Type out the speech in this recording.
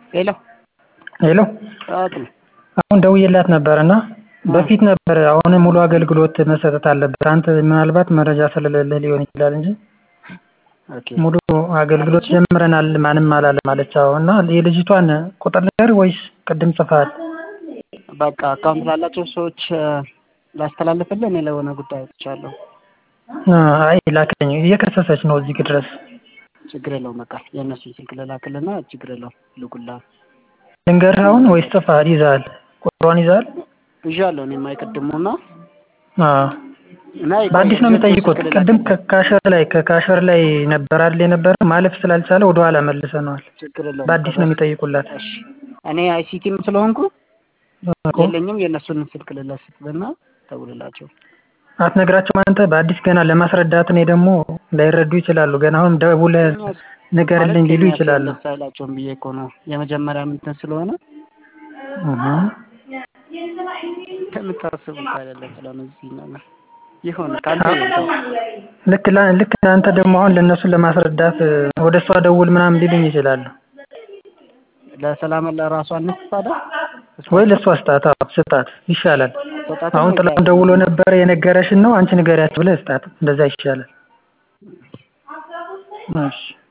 ሄሎ ሄሎ ጠዋት ነው። አሁን ደውዬላት ነበር እና በፊት ነበር አሁን ሙሉ አገልግሎት መሰጠት አለበት አንተ ምናልባት መረጃ ስለሌለህ ሊሆን ይችላል እንጂ ኦኬ ሙሉ አገልግሎት ጀምረናል ማንም አላለም አለች አዎ እና የልጅቷን ቁጥር ልንገርህ ወይስ ቅድም ጽፈሃል በቃ አካውንት ላላቸው ሰዎች ላስተላልፍልህ እኔ ለሆነ ጉዳይ ወጥቻለሁ። አይ ላክልኝ እየከሰሰች ነው እዚህ ድረስ ችግር የለውም በቃ የእነሱን ስልክ ልላክልና ችግር የለውም ልኩልሃል። ልንገርህ አሁን ወይስ ጽፈሃል ይዘሃል ቁጥሯን ይዘሃል ይዣለሁ እኔማ የቅድሙና አዎ እና በአዲስ ነው የሚጠይቁት ቅድም ከካሸር ላይ ከካሸር ላይ ነበር አይደል የነበረው ማለፍ ስላልቻለ ወደኋላ መልሰነዋል ችግር የለውም በአዲስ ነው የሚጠይቁላት እሺ እኔ አይሲቲም ስለሆንኩ እኮ የለኝም የእነሱን ስልክ ልለስጥልና ደውልላቸው አትነግራቸውም አንተ በአዲስ ገና ለማስረዳት እኔ ደግሞ ላይረዱ ይችላሉ ገና አሁን ደውለህ ንገርልኝ ሊሉ ይችላሉ ደስ አይላቸውም ብዬ እኮ ነው የመጀመሪያ እንትን ስለሆነ እህ ከምታስቡት አይደለም ስለሆነ እዚህ ነገር ይሁን ካንተ ይሁን ልክ ላ- ልክ አንተ ደግሞ አሁን ለእነሱን ለማስረዳት ወደ እሷ ደውል ምናምን ሊሉኝ ይችላሉ ለሰላም ለራሷ እንስታዳ ወይ ለእሷ ስጣት አዎ ስጣት ይሻላል ሰጣት አሁን ጥላሁን ደውሎ ነበር የነገረሽን ነው አንቺ ንገሪያቸው ብለህ ስጣት እንደዛ ይሻላል እሺ